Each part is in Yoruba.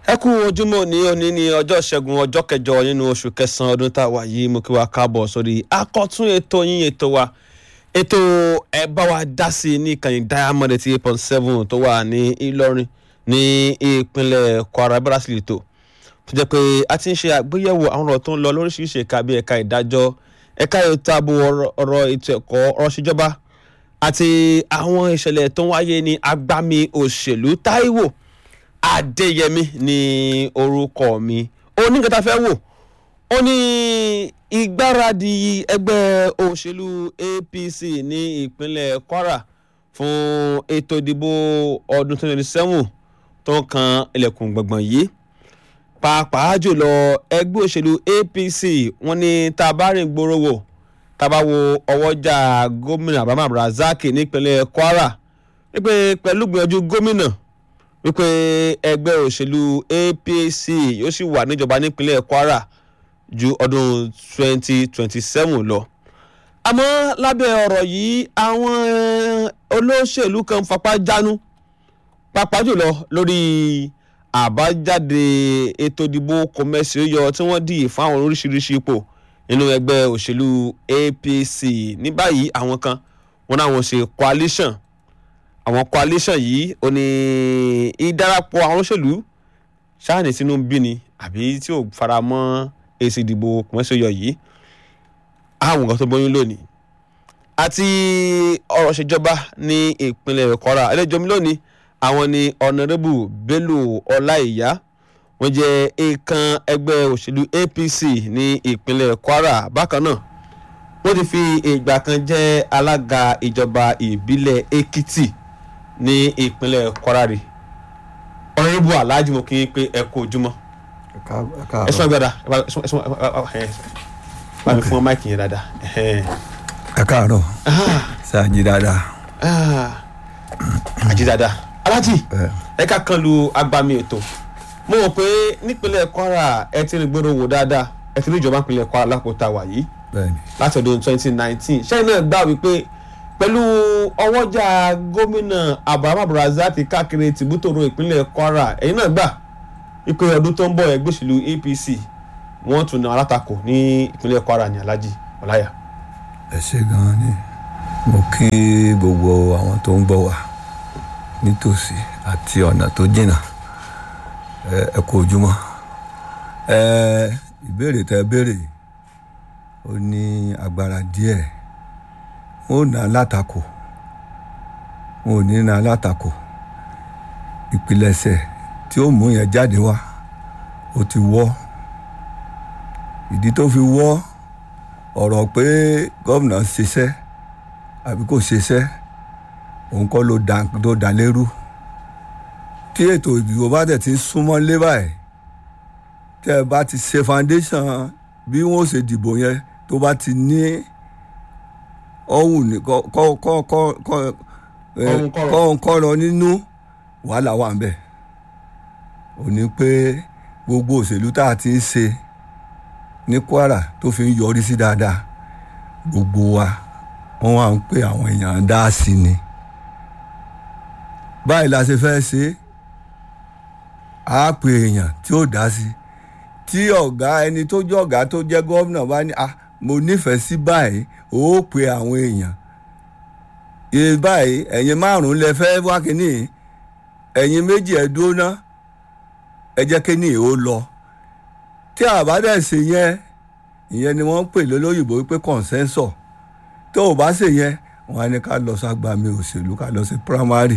ẹ kú ojúmọ́ ní òní ní ọjọ́ ìṣẹ́gun ọjọ́ kẹjọ nínú oṣù kẹsàn-án ọdún tá a wà yìí mo kí wa káàbọ̀ sórí akọ́tún ètò yín ètò wa ètò ẹ bá wa dá sí i ní ìkànnì diamond eighty eight point seven tó wà ní Ìlọrin ní ìpínlẹ̀ Kwara brazil tó tó jẹ́ pé a ti ń ṣe àgbéyẹ̀wò àwọn ọ̀rọ̀ tó ń lọ lóríṣiríṣi ẹ̀ka bíi ẹ̀ka ìdájọ́ ẹ̀ka ètò ààbò ọ̀rọ̀ ètò ẹ̀kọ́ ọ̀rọ̀ ṣèjọba àti àwọn ìṣẹ̀lẹ̀ tó ń wáyé ní agbami òṣèlú Táíwò Adéyẹmí ní orúkọ mi oníkẹta fẹ́ wò ó ní ìgbáradì ẹgbẹ́ òṣèlú APC ní ìpínlẹ̀ Kwara fún ètò ìdìbò ọdún 2027 tó ń kan ilẹ̀kùn gbọ̀ngbọ̀n yìí pàápàá jùlọ ẹgbẹ́ òṣèlú APC wọ́n ní tá a bá rìn gbòòrò wò tá a bá wo ọwọ́jà gómìnà Abraham Razak nípínlẹ̀ Kwara wípé pẹ̀lú gbìyànjú gómìnà wípé ẹgbẹ́ òṣèlú APC yóò sì wà níjọba nípínlẹ̀ Kwara ju ọdún 2027 lọ. àmọ́ lábẹ́ ọ̀rọ̀ yìí àwọn olóṣèlú kan fapá jánu pàápàá jùlọ lórí àbájáde ètò ìdìbò kọmẹsì yọ tí wọ́n dì fáwọn oríṣiríṣi ipò nínú ẹgbẹ́ òṣèlú APC ní báyìí àwọn kan wọn náà wọ́n ṣe coalition àwọn coalition yìí ó ní ìdarapọ̀ àwọn olóṣèlú ṣáàní sínú bí ni àbí tí ò fara mọ́ èsì ìdìbò kọmẹsì yọ yìí àwọn nǹkan tó bóyún lónìí àti ọ̀rọ̀ ṣèjọba ní ìpínlẹ̀ Kwara ẹlẹ́jọ́ mi lónìí àwọn ni ọ̀nàrẹ́bù bello ọláìyá wọ́n jẹ́ èèkàn ẹgbẹ́ òṣèlú apc ní ìpínlẹ̀ kwara bákan náà wọ́n ti fi ìgbà kan jẹ́ alága ìjọba ìbílẹ̀ èkìtì ní ìpínlẹ̀ kwara rí ọ̀nàrẹ́bù alhaji mo kí n pé ẹ kú ojúmọ́ ẹ sún agbada bá mi fún ọ máìkì yẹn dáadáa. ẹ káàárọ̀ ṣáàjì dáadáa. àjí dáadáa alájì ẹ ká kan lu agbami ètò mo mọ̀ pé nípínlẹ̀ kwara ẹ ti rìn gbèrò wò dáadáa ẹ ti rí ìjọba nípínlẹ̀ kwara lápòtà wà yìí láti ọdún 2019 ṣẹ́yìn náà gbà wípé pẹ̀lú ọwọ́jà gómìnà abraham abdulrasaq káàkiri tìbútòrò ìpínlẹ̀ kwara ẹ̀yin náà gbà wípé ọdún tó ń bọ̀ ẹgbẹ́ òṣèlú apc wọ́n tún náà alátakò ní ìpínlẹ̀ kwara ní alájì ọláyà. ẹ ṣe gan-an ni mo kí gbogbo àwọn tó ń gbọ́ wa nítòsí àti ọ̀nà tó jìnnà ẹ kú ojúmọ́ ìbéèrè tẹ béèrè ó ní agbára díẹ̀ wọn ò ná látakò wọn ò ní ná látakò ìpilẹ̀ṣẹ̀ tí ó mú yẹn jáde wá ó ti wọ́ ìdí tó fi wọ́ ọ̀rọ̀ pé gómìnà ṣiṣẹ́ àbí kò ṣiṣẹ́ òun kọ́ ló dà ló dà lérú tí ètò ìdìbò bá tẹ̀ ti súnmọ́ lé báyìí tẹ́ ẹ bá ti ṣe foundation bí wọ́n ṣe dìbò yẹn tó bá ti ní ọ̀hún ní kọ́ kọ́ kọ́ kọ́ kọ́ kọ́rọ̀ nínú wàhálà wà ń bẹ̀ ò ní pé gbogbo òṣèlú tá a ti ń ṣe ní Kwara tó fi ń yọrí sí dáadáa gbogbo wa wọ́n wá ń pè àwọn èèyàn dá sí ni báyìí la ṣe fẹ́ ṣe á pè èèyàn tí ó dá sí tí ọ̀gá ẹni tó jẹ́ ọ̀gá tó jẹ́ gómìnà bá ní ah mo nífẹ̀ẹ́ sí báyìí ó pè àwọn èèyàn iye báyìí ẹ̀yin márùn-ún lẹ fẹ́ wá kínní ẹ̀yin méjì ẹ̀ dúró ná ẹ jẹ́ kínní ó lọ tí àbádẹ́ ṣe yẹn ìyẹn ni wọ́n ń pè lólóyìnbó wípé consensus tó o bá ṣe yẹn wọn á ní ká lọ ságbàmì òṣèlú ká lọ sí primary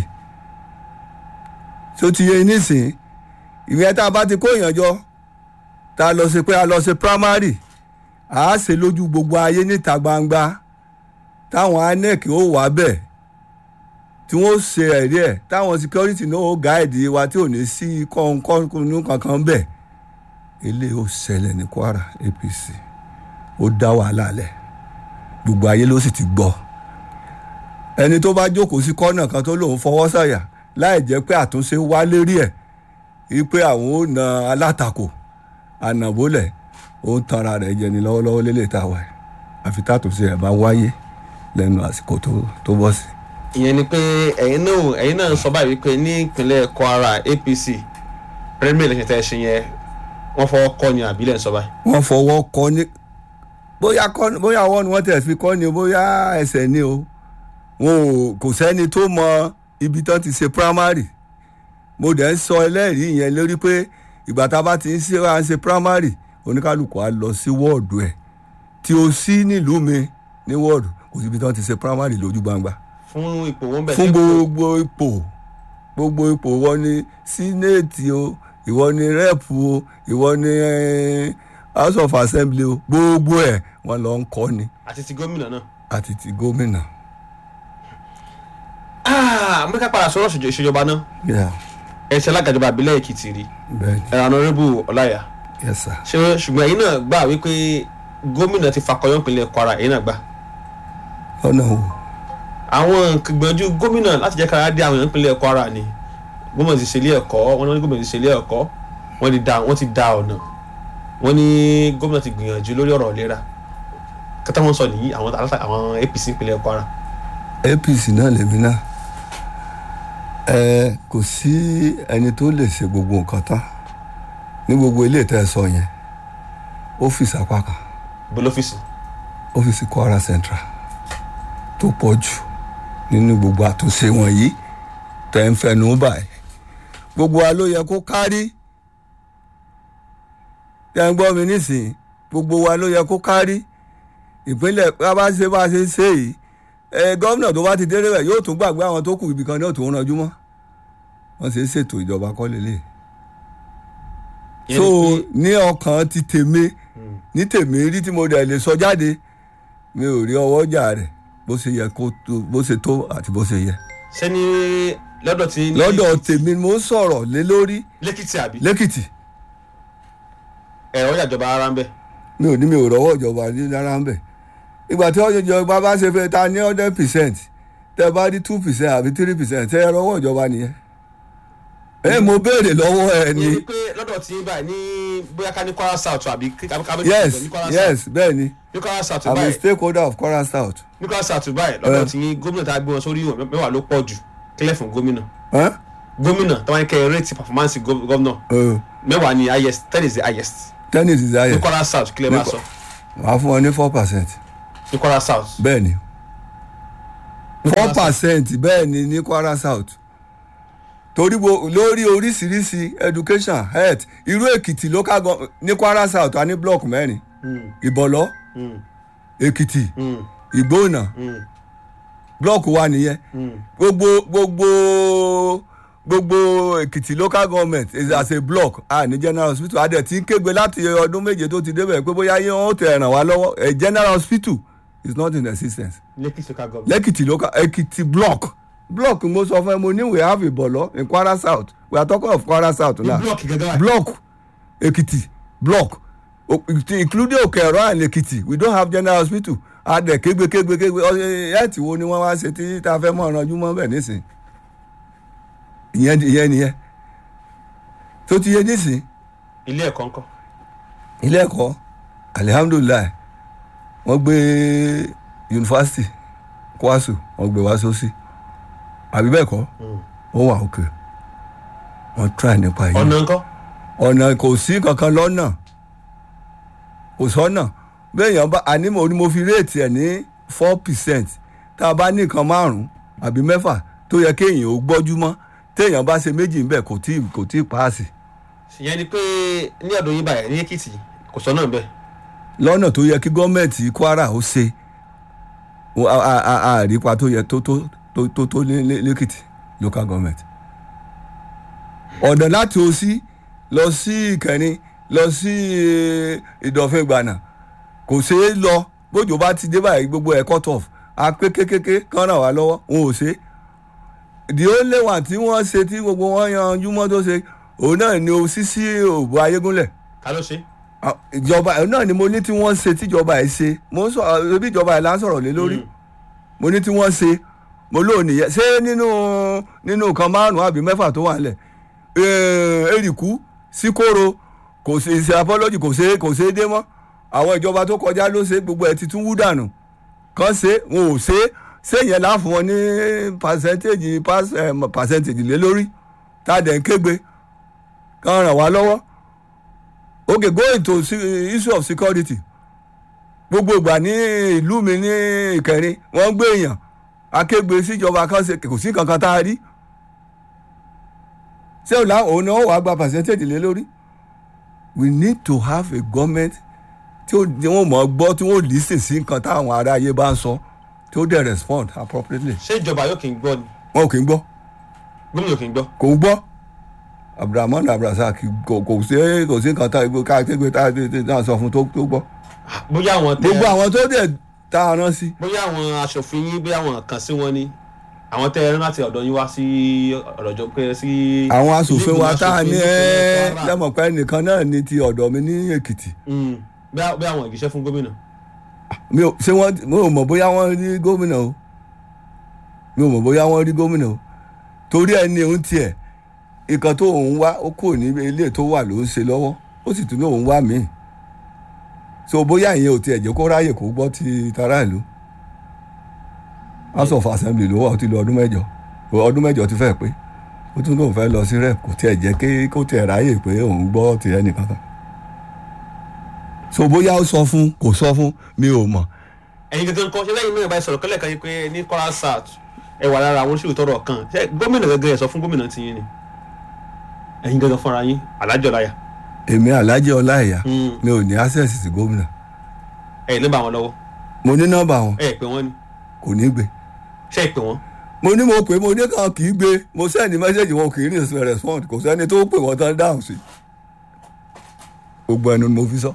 tó ti yẹ nísìn ìyẹn tá a bá ti kó èèyàn jọ tá a lọ sí pé a lọ sí primary à á ṣe lójú gbogbo ayé níta gbangba táwọn INEC ó wà bẹ́ẹ̀ tí wọ́n ṣe ẹ̀rí ẹ̀ táwọn security náà ó gáàdì wa tí ò ní sí kọ́ńkọ́ńkọ́ńkọ́ kankan bẹ́ẹ̀ eléyìí ó ṣẹlẹ̀ ní Kwara APC ó dá wàhálà lẹ̀ gbogbo ayé ló sì ti gbọ́ ẹni tó bá jókòó sí kọ́nà kan tó lòun fọwọ́ sọ̀yà láì jẹ́ pé àtúnṣe wá lérí ẹ̀ wípé àwọn ò na alátakò ànàbólẹ̀ ó ń tanra rẹ̀ jẹ ní lọ́wọ́lọ́wọ́ lélẹ̀ tá a wà àfi tàtúnṣe ẹ̀ bá wáyé lẹ́nu àsìkò tó bọ́ sí. ìyẹn ni pé ẹ̀yin náà ẹ̀yin náà sọ báyìí wípé ní ìpínlẹ̀ Kwara APC premier election tẹ́ ẹ ṣe yẹn wọ́n fọwọ́ kọ́ ni àbílẹ̀ ń sọ báyìí. wọ́n fọwọ́ kọ́ ní bóyá kọ́ bóyá ọwọ́ ni wọ́n tẹ̀ fi kọ́ ni o bóyá ẹsẹ̀ ni o wọn ò kò sẹ́ni tó mọ ibi tán ti ṣe primary mo dẹ̀ ń sọ ẹlẹ́rìí yẹn lórí pé ìgbà tá a bá ti ń ṣe wá ń ṣe primary oníkálukú á lọ sí wọ́ọ̀dù ẹ̀ tí o sí nílùú mi ní wọ́ọ̀dù kò síbi tán ti ṣe primary lójú gbangba fún ipò wọn bẹ̀ fún gbogbo ipò gbogbo ipò ìwọ ni sínéètì o ìwọ ni rẹ́ẹ̀pù o ìwọ ni eh, house of assembly o gbogbo ẹ̀ wọ́n lọ ń kọ́ ni àti ti gómìnà náà. àti ti gómìnà. Ah, mo ní ká padà sọ̀rọ̀ ìṣèjọ- ìṣèjọba náà Yeah, ẹ ṣe alágàjọba àbílẹ̀ èkìtì rí bẹ́ẹ̀ ni ẹ̀rọ ọ̀nàrẹ́bù ọláyà yes sir. ṣé ṣùgbọ́n ẹ̀yin náà gbà wípé gómìnà ti fakọyọ́ ìpínlẹ̀ kwara ẹ̀yin náà gbà lọ́nà wo àwọn gbìyànjú gómìnà láti jẹ́ kára dé àwọn èèyàn ìpínlẹ̀ kwara ni gómìnà ti ṣe ilé ẹ̀kọ́ wọn ní gómìnà ti ṣe ilé ẹ̀kọ́ wọ́n ti da wọ́n ti da ọ̀nà wọ́n ní gómìnà ti gbìyànjú lórí ọ̀rọ̀ ìlera kátà wọn sọ nìyí àwọn alátà- àwọn apc ìpínlẹ̀ kwara apc náà lèmi náà ẹ kò sí ẹni tó lè ṣe gbogbo nǹkan tán ní gbogbo ilé ìtẹ́ sọ yẹn ọ́fíìsì apá kan bọ́lọ́fíìsì ọ́fíìsì kwara central tó pọ̀ jù nínú gbogbo àtúnṣe wọ̀nyí tẹ̀ ń fẹnu báyìí gbogbo wa ló yẹ kó kárí tẹ̀ ń gbọ́ mi nísìnyí gbogbo wa ló yẹ kó kárí ìpínlẹ̀ bá bá ṣe bá ṣe ṣe yìí ẹ gómìnà tó bá ti délé rẹ̀ yóò tún gbàgbé àwọn tó kù ibì kan ní òtún ranjú mọ́ wọ́n ṣe ń ṣètò ìjọba kọ́ lélẹ̀ Ìyẹn so ni pé- ní ọkàn ti tèmi ní tèmi rí tí mo dẹ̀ lè sọ jáde mi ò rí ọwọ́ jà rẹ̀ bó ṣe yẹ kó tó bó ṣe tó àti bó ṣe yẹ. sẹ́ni lọ́dọ̀ tí ní lọ́dọ̀ tèmi ni mo ń sọ̀rọ̀ lé lórí lẹ́kìtì àbí lẹ́kìtì ẹ̀rọ ìjàjọba ara ń bẹ̀ mi ò ní mi ò rọ́wọ́ ìjọba ní rárá ń bẹ̀. ìgbà tí ọjọ́ ìjọba bá ṣe fẹ́ ta ní hundred percent tẹ́ bá rí two percent àbí three percent tẹ́ ẹ rọ́wọ́ ìjọba nìyẹn. ẹ mo béèrè lọ́wọ́ ẹ ìyẹn ni ni pé lọ́dọ̀ tí báyìí ní bóyá ká ní kwara south àbí kábíyèsí yes ní kwara south yes bẹ́ẹ̀ ni ní kwara south i'm a báyìí stakeholder of Kwara South. ní kwara south báyìí lọ́dọ̀ Eh. tí gómìnà tá a gbé wọn sórí ìwọ̀n mẹ́wàá ló pọ̀ jù kílẹ̀ fún gómìnà Huh? gómìnà táwọn ẹni kẹ́ rate performance gov- gómìnà Uh, mẹ́wàá ni highest ten is the highest tennis is ní higher kwara south kílẹ̀ máa Ní sọ wàá fún ọ ní four percent ní kwara south bẹ́ẹ̀ ni Ní four Kwara South. percent bẹ́ẹ̀ ni ní Kwara South torí bo lórí oríṣiríṣi education health irú Èkìtì local government ní Kwara South a ní block mẹ́rin Mm, Ìbọ̀lọ́ mm, Èkìtì mm, Ìgbóònà mm, block wa nìyẹn mm. gbogbo gbogbo gbogbo Èkìtì local government is as a block a ní general hospital a dẹ̀ ti ń kégbe láti ọdún méje tó ti débẹ̀ pé bóyá yín ó tẹ̀ ràn wá lọ́wọ́ a general hospital is not in existence lẹ́kìtì local government lẹ́kìtì local èkìtì block block mo sọ fún ẹ mo ní we have ìbọ̀lọ́ in Kwara South we are talking of Kwara South ní now blọọkì gẹ́gẹ́ báyìí block èkìtì block O- including òkèèrò and èkìtì we don't have general hospital adẹ kégbe kégbe kégbe ẹẹtì wo ni wọ́n wá ṣe tí tá a fẹ́ mọ̀ ọ̀rànjú mọ́ bẹ́ẹ̀ nísìn ìyẹn ìyẹn nìyẹn tó ti yé nísìn ilé ẹ̀kọ́ ńkọ́ ilé ẹ̀kọ́ alihamudulilayi wọ́n gbé yunifásitì kwasu wọ́n gbé wá sósì àbí bẹ́ẹ̀ kọ́ ó wà òkè wọ́n try nípa yìí ọ̀nà ńkọ́ ọ̀nà kò sí kankan lọ́nà kò sọ́nà béèyàn bá àní mo ní mo fi réètì ẹ̀ ní four percent tá a bá ní nǹkan márùn-ún àbí mẹ́fà tó yẹ kéèyàn ó gbọ́jú mọ́ téèyàn bá ṣe méjì ńbẹ̀ kò tí kò tí paasi ìyẹn ni pé ní ọ̀dọ̀ yín báyìí ní èkìtì kò sọ náà bẹ́ẹ̀ lọ́nà tó yẹ kí gọ́ọ̀mẹ̀ntì Kwara ó ṣe ó- a- a- a- àrípa tó yẹ tó tó tó tó tó ní ní- lẹ́kìtì local government. ọ̀nà láti Òsì lọ sí Ìkẹrin lọ sí eh, Ìdọ̀fin Ìgbànà kò ṣeé lọ bójú bá ti dé báyìí gbogbo ẹ̀ cut off a pé kékeré kan ràn wá lọ́wọ́ òun ò ṣe the only one tí wọ́n ṣe tí gbogbo wọn yanjú mọ́ tó ṣe òun náà ni Òsì sí Òbú Ayégúnlẹ̀ ta ló ṣe Ah, ìjọba ẹ náà ni mo ní tí wọ́n ṣe tíjọba ẹ̀ ṣe mo ń sọ ẹbí ìjọba ẹ̀ là ń sọ̀rọ̀ lé lórí Mm. mo ní tí wọ́n ṣe mo lóò nìyẹn ṣé nínú nínú nǹkan márùn-ún àbí mẹ́fà tó wà nílẹ̀ èrìkú síkóró kò ṣe ṣe apology kò ṣe kò ṣe é dé mọ́ àwọn ìjọba tó kọjá ló ṣe gbogbo ẹ̀ ti tún wú dànù kàn ṣe wọn ò ṣe ṣé yẹn láàfún wọn ní percentage pass- eh, percentage lé lórí tá a dẹ̀ ń kégbe kàn ràn wá lọ́wọ́ okay go into se- issue of security gbogbo ìgbà ní ìlú mi ní ìkẹrin wọ́n gbé èèyàn akégbé síjọba kan ṣe kò sí kankan tá a rí ṣé òun náà òun náà wàá gba percentage lé lórí we need to have a government tí ó- tí wọ́n mọ̀ ọ́ gbọ́ tí wọ́n listen sí nǹkan táwọn ará ayé bá ń sọ tí ó dẹ̀ respond appropriately ṣé ìjọba yóò kì í gbọ́ ni wọn ò kì í gbọ́ gómìnà kì í gbọ́. kò ń gbọ́ abdulrahman abdulrasaq kò kò sí kò sí nǹkan tá ká kégbé tá a sọ fún tó tó gbọ́ bóyá àwọn tẹ gbogbo àwọn tó dẹ̀ tá a rán sí bóyá àwọn aṣòfin yín bóyá àwọn kàn sí wọn ni àwọn tẹ ẹran láti ọ̀dọ̀ yín wá sí ọ̀dọ̀ jọ pé sí. àwọn asòfin wa tá a ní ẹ ẹ́ lẹ́mọ̀ pé nìkan náà ní ti ọ̀dọ̀ mi ní èkìtì bí àwọn ìgbésẹ̀ fún gómìnà. mi ò ṣé wọ́n mi ò mọ̀ bóyá wọ́n rí gómìnà o mi ò mọ̀ bóyá wọ́n rí gómìnà o torí ẹni òun tiẹ̀ nǹkan tó òun wá ó kò ní ilé tó wà ló ń ṣe lọ́wọ́ ó sì tún ní òun wá míì so bóyá ìyẹn ò tiẹ̀ jẹ́ kó ráyè kó gbọ́ ti tara ìlú house of assembly ló wà ó ti lọ ọdún mẹ́jọ ọdún mẹ́jọ ti fẹ́ pé ó tún lóun fẹ́ lọ sí rep kò tiẹ̀ jẹ́ kí kó tiẹ̀ ráyè pé òun gbọ́ ti ẹnìkan kan so bóyá ó sọ fún kò sọ fún mi ò mọ̀ ẹ̀yin gẹ́gẹ́ nǹkan ṣe lẹ́yìn mẹ́rin báyìí sọ̀rọ̀ kẹ́lẹ́ kan yìí pé ní Kwara South ẹ wà lára àwọn oṣù tọrọ kan ṣé gómìnà gẹ́gẹ́ ẹ sọ fún gómìnà ti yín ni ẹ̀yin gẹ́gẹ́ fúnra yín alájọ láyà èmi alhaji ọláìyá mi ò ní access sí gómìnà ẹ̀ ní bá wọn lọ́wọ́ mo ní nọ́mbà wọn ẹ̀ pè wọ́n ni kò ní gbé ṣé ẹ pè wọ́n. mo ní mo pè mo ní kan kì í gbé mo sẹ́ni mẹ́sẹ̀gì wọn kì í rí respond kò sẹ́ni tó pè wọ́n tán dáhùn sí gbogbo ẹnu ni mo fi sọ.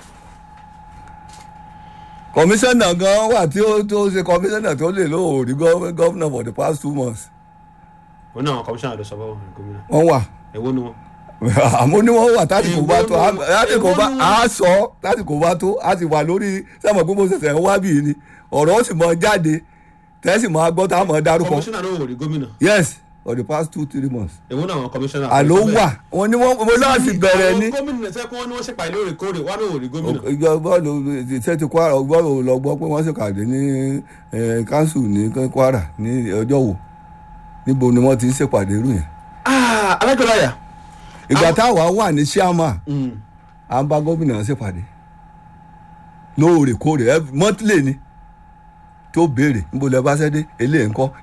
kọmíṣánná gan wà tí ó tó ṣe kọmíṣánná tó lè lóòrí gọ́vnà for the past two months òun náà àwọn kọmíṣánná ló sọ báwọn gómìnà wọ́n wà èwo ni wọn. àmọ́ ní wọ́n wà láti kò bá tó Èwo ni- láti kò bá èwo ni- a sọ láti kò bá tó a ti wà lórí sẹ́mọ̀ pé mo ṣẹ̀ṣẹ̀ ń wá bíi ni ọ̀rọ̀ ó sì mọ jáde tẹ́sí mọ́ agbọ́ tá a mọ̀ dárúkọ kọmíṣánná ló wò rí gómìnà yes for the past two three months èwo náà àwọn kọmíṣánná. àló wà wọn ni wọn mo láti bẹ̀rẹ̀ ní àwọn gómìnà tẹ́ kí wọ́n ní wọ́n ṣèpàdé lóòrèkóòrè wọ́n ní wò rí gómìnà. ìjọ bọ́ọ̀lù ṣe ti kwara bọ́ọ̀lù lọ gbọ́ pé wọ́n ṣèkàdé ní kánsù ní kwara ní ọjọ́ wo níbo ni wọ́n ti ń ṣèpàdé irú yẹn Ah, alájọ láyà. ìgbà táwa wà ní chairman à ń bá gómìnà ṣèpàdé lóòrèkóòrè monthly ni tó béèrè níbo lẹ bá ṣẹ́ dé eléyìí ńkọ́